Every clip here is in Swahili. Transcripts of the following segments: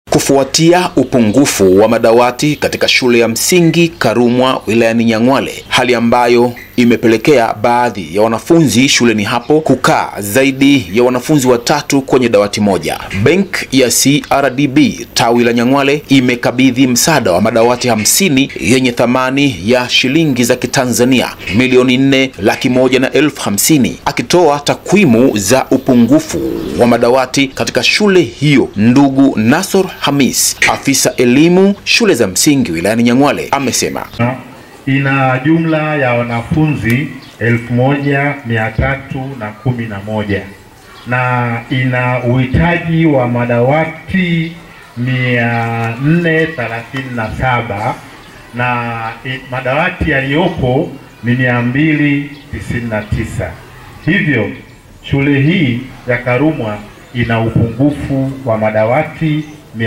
kufuatia upungufu wa madawati katika shule ya msingi Karumwa wilayani Nyang'hwale, hali ambayo imepelekea baadhi ya wanafunzi shuleni hapo kukaa zaidi ya wanafunzi watatu kwenye dawati moja. Benki ya CRDB tawi la Nyang'hwale imekabidhi msaada wa madawati hamsini yenye thamani ya shilingi za Kitanzania milioni nne laki moja na elfu hamsini akitoa takwimu za upungufu wa madawati katika shule hiyo. Ndugu Nasor Hamis, afisa elimu shule za msingi wilayani Nyang'hwale, amesema ina jumla ya wanafunzi elfu moja mia tatu na kumi na moja na ina uhitaji wa madawati mia nne thelathini na saba na i- madawati yaliyopo ni mia mbili tisini na tisa. Hivyo shule hii ya Karumwa ina upungufu wa madawati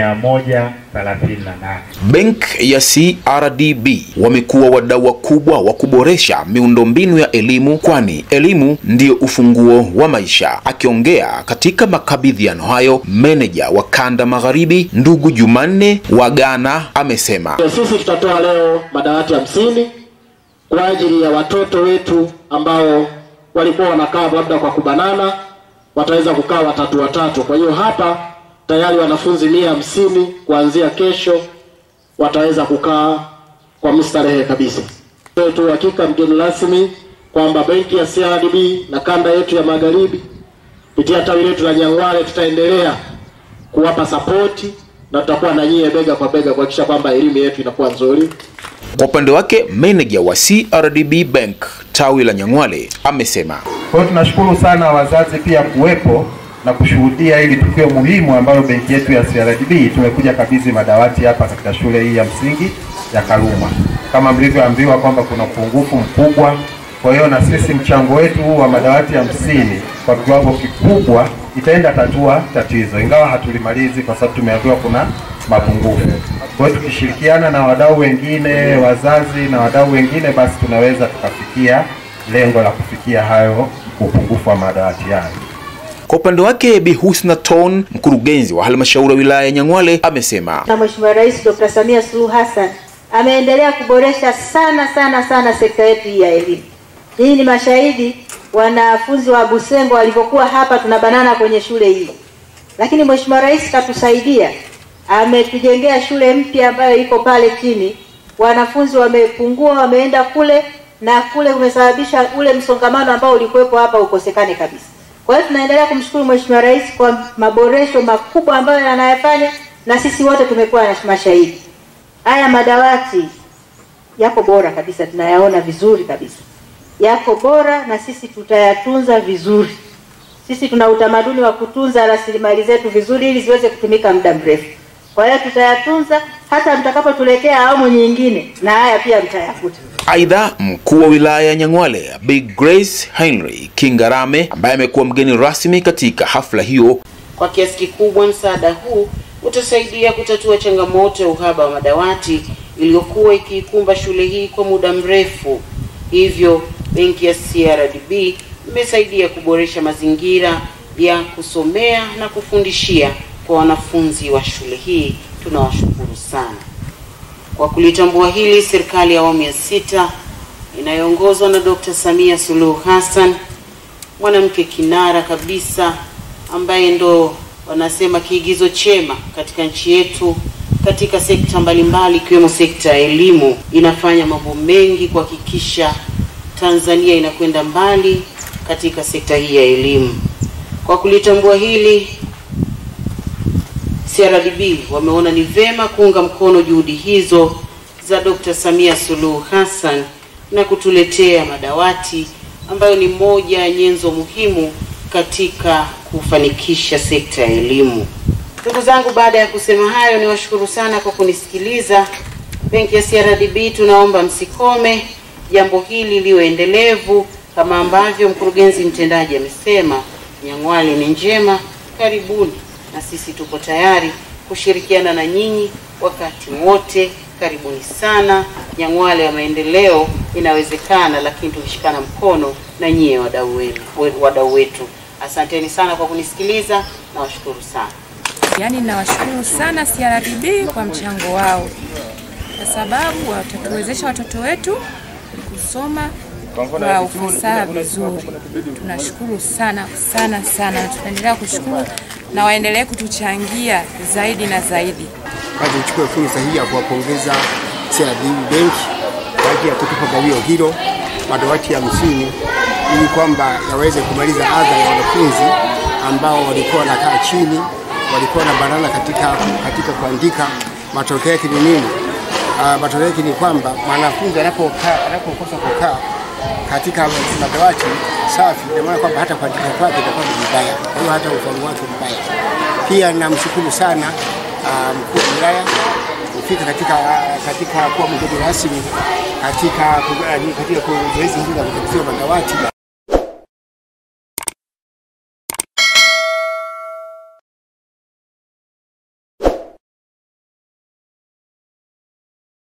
138. Benki ya CRDB wamekuwa wadau wakubwa wa kuboresha miundombinu ya elimu, kwani elimu ndiyo ufunguo wa maisha. Akiongea katika makabidhiano hayo, meneja wa kanda magharibi ndugu Jumanne Wagana amesema Sisi tutatoa leo madawati hamsini kwa ajili ya watoto wetu ambao walikuwa wanakaa labda kwa kubanana, wataweza kukaa watatu watatu. Kwa hiyo hapa tayari wanafunzi mia hamsini kuanzia kesho wataweza kukaa kwa mstarehe kabisa. Toe tu hakika mgeni rasmi kwamba benki ya CRDB na kanda yetu ya magharibi kupitia tawi letu la Nyang'hwale tutaendelea kuwapa sapoti na tutakuwa na nyie bega kwa bega kuhakikisha kwamba elimu yetu inakuwa nzuri. Kwa upande wake meneja wa CRDB Bank tawi la Nyang'hwale amesema Kwa hiyo tunashukuru sana wazazi pia kuwepo na kushuhudia hili tukio muhimu ambayo benki yetu ya CRDB tumekuja kabidhi madawati hapa katika shule hii ya msingi ya Karumwa. Kama mlivyoambiwa kwamba kuna upungufu mkubwa, kwa hiyo na sisi mchango wetu huu wa madawati hamsini kwa kiwango kikubwa itaenda tatua tatizo, ingawa hatulimalizi kwa sababu tumeambiwa kuna mapungufu. Kwa hiyo tukishirikiana na wadau wengine, wazazi na wadau wengine, basi tunaweza tukafikia lengo la kufikia hayo upungufu wa madawati hayo. Kwa upande wake Bi Husna Ton, mkurugenzi wa halmashauri ya wilaya ya Nyang'hwale, amesema na Mheshimiwa Rais Dr. Samia Suluhu Hassan ameendelea kuboresha sana sana sana sekta yetu hii ya elimu. Hii ni mashahidi wanafunzi wa Busengo walivyokuwa hapa tunabanana kwenye shule hii, lakini Mheshimiwa Rais katusaidia, ametujengea shule mpya ambayo iko pale chini. Wanafunzi wamepungua, wameenda kule na kule kumesababisha ule msongamano ambao ulikuwepo hapa ukosekane kabisa. Kwa hiyo tunaendelea kumshukuru Mheshimiwa Rais kwa maboresho makubwa ambayo anayafanya na sisi wote tumekuwa na mashahidi. Haya madawati yako bora kabisa, tunayaona vizuri kabisa, yako bora na sisi tutayatunza vizuri. Sisi tuna utamaduni wa kutunza rasilimali zetu vizuri ili ziweze kutumika muda mrefu. Kwa hiyo tutayatunza hata mtakapotuletea awamu nyingine, na haya pia mtayakuta. Aidha, mkuu wa wilaya ya Nyang'hwale Bi Grace Henry Kingarame ambaye amekuwa mgeni rasmi katika hafla hiyo Kwa kiasi kikubwa msaada huu utasaidia kutatua changamoto ya uhaba wa madawati iliyokuwa ikiikumba shule hii kwa muda mrefu. Hivyo benki ya CRDB imesaidia kuboresha mazingira ya kusomea na kufundishia kwa wanafunzi wa shule hii. Tunawashukuru sana kwa kulitambua hili. Serikali ya awamu ya sita inayoongozwa na Dr. Samia Suluhu Hassan, mwanamke kinara kabisa ambaye ndo wanasema kiigizo chema katika nchi yetu katika sekta mbalimbali ikiwemo sekta ya elimu, inafanya mambo mengi kuhakikisha Tanzania inakwenda mbali katika sekta hii ya elimu. Kwa kulitambua hili, CRDB wameona ni vema kuunga mkono juhudi hizo za Dr. Samia Suluhu Hassan na kutuletea madawati ambayo ni moja ya nyenzo muhimu katika kufanikisha sekta ya elimu. Ndugu zangu, baada ya kusema hayo, niwashukuru sana kwa kunisikiliza. Benki ya CRDB tunaomba msikome, jambo hili liwe endelevu kama ambavyo mkurugenzi mtendaji amesema. Nyang'hwale ni njema, karibuni, na sisi tupo tayari kushirikiana na nyinyi wakati wote. Karibuni sana. Nyang'hwale ya maendeleo inawezekana, lakini tukishikana mkono na nyie wadau wenu, wadau wetu. Asanteni sana kwa kunisikiliza, nawashukuru sana. Yaani nawashukuru sana CRDB kwa mchango wao, kwa sababu watatuwezesha watoto wetu kusoma kwa ufasaha vizuri. Tunashukuru sana sana sana, na tunaendelea kushukuru na waendelee kutuchangia zaidi na zaidi. Kwanza nichukue fursa hii ya kuwapongeza CRDB Bank kwa ajili ya kutupa gawio hilo madawati hamsini ili kwamba yaweze kumaliza adha ya wanafunzi ambao walikuwa wanakaa chini, walikuwa na banana katika, katika kuandika. Matokeo yake ni nini? Uh, matokeo yake ni kwamba mwanafunzi anapokaa anapokosa kukaa katika madawati safi, ina maana kwamba hata kuandika kwake itakuwa ni vibaya, kwa hiyo hata ufaulu wake mbaya. Pia namshukuru sana uh, mkuu wa wilaya kufika katika katika kuwa mgeni rasmi katika katika zoezi hili la kukabidhiwa madawati.